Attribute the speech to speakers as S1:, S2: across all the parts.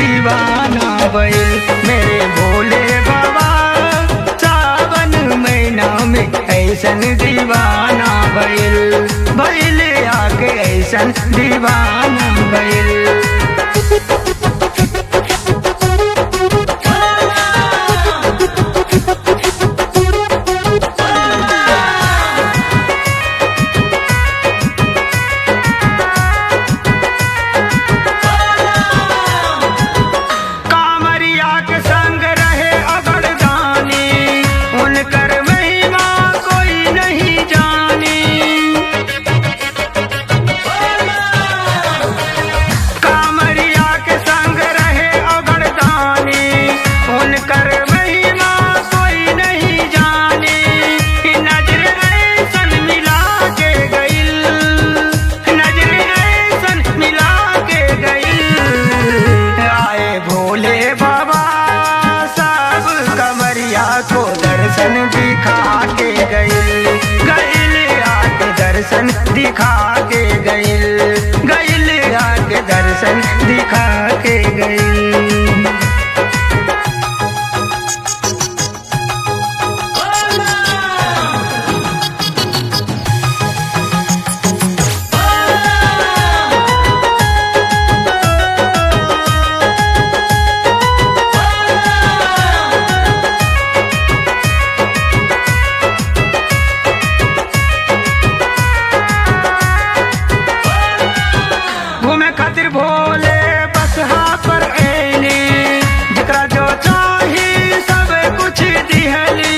S1: दीवाना भइल मेरे भोले बाबा सावन महीना में ऐसन दीवाना भइल भइल आके ऐसन दीवाना भइल कामरिया के संग रहे अगरदानी उनकर महिमा कोई नहीं जानी कामरिया के संग रहे अगरदानी उनकर महिमा कोई नहीं जानी नजर ऐसन मिला के गइल नजर ऐसन मिला के गइल आए भोले बाबा सब कमरिया को दर्शन दिखा के गइल गइल आके दर्शन दिखा के गइल गइल आके दर्शन दिखा के गइल घूमे खातिर भोले बसहा पर ऐली जकरा जो चाही सब कुछ दिहली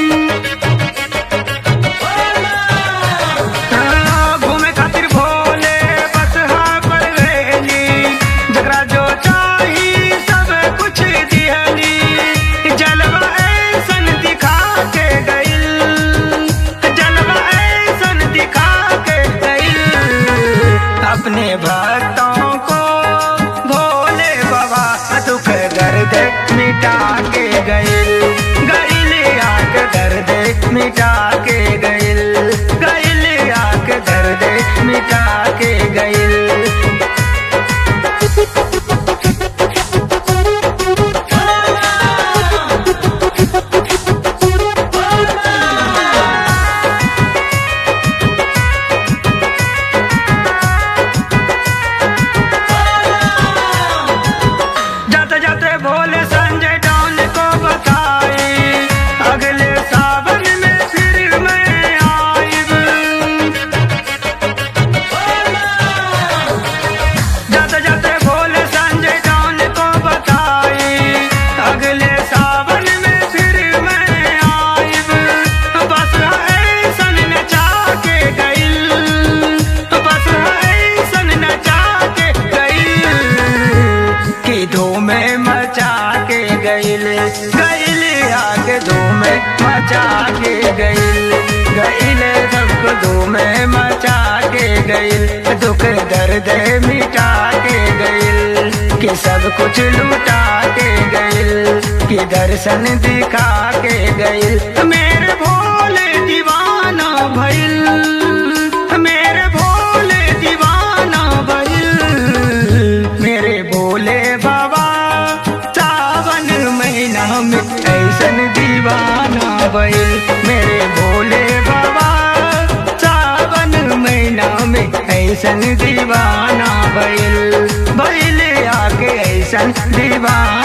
S1: हाँ, घूमे खातिर भोले बसहा पर ऐली जकरा जो चाही सब कुछ दिहली जलवा ऐसन दिखा के गइल जलवा ऐसन दिखा के गइल अपने भक्तों को भोले बाबा दुख दर्द मिटा के गइल गइल आक दर्द मिटा के गइल गइल आक दर्द मिटा के गइल जाते जाते भोले संजय डॉन को बताए अगले सावन में फिर मैं आइब जाते जाते भोले संजय डॉन को बताए अगले सावन में फिर मैं आइब बस ऐसन नचा के गइल बस ऐसन नचा के गइल कि धूम मचा के गइल गइल आके धूम मचा के गइल गइल सबको धूम मचा के गइल दुख दर्द मिटा के गइल कि सब कुछ लुटा के गइल कि दर्शन दिखा के गइल मेरे भोले दीवाना भइल मेरे भोले दीवाना भइल मेरे भोले बाबा सावन महीना में ऐसन दीवाना भइल मेरे भोले बाबा सावन महीना में ऐसन दीवाना भइल भइल आके ऐसन दीवाना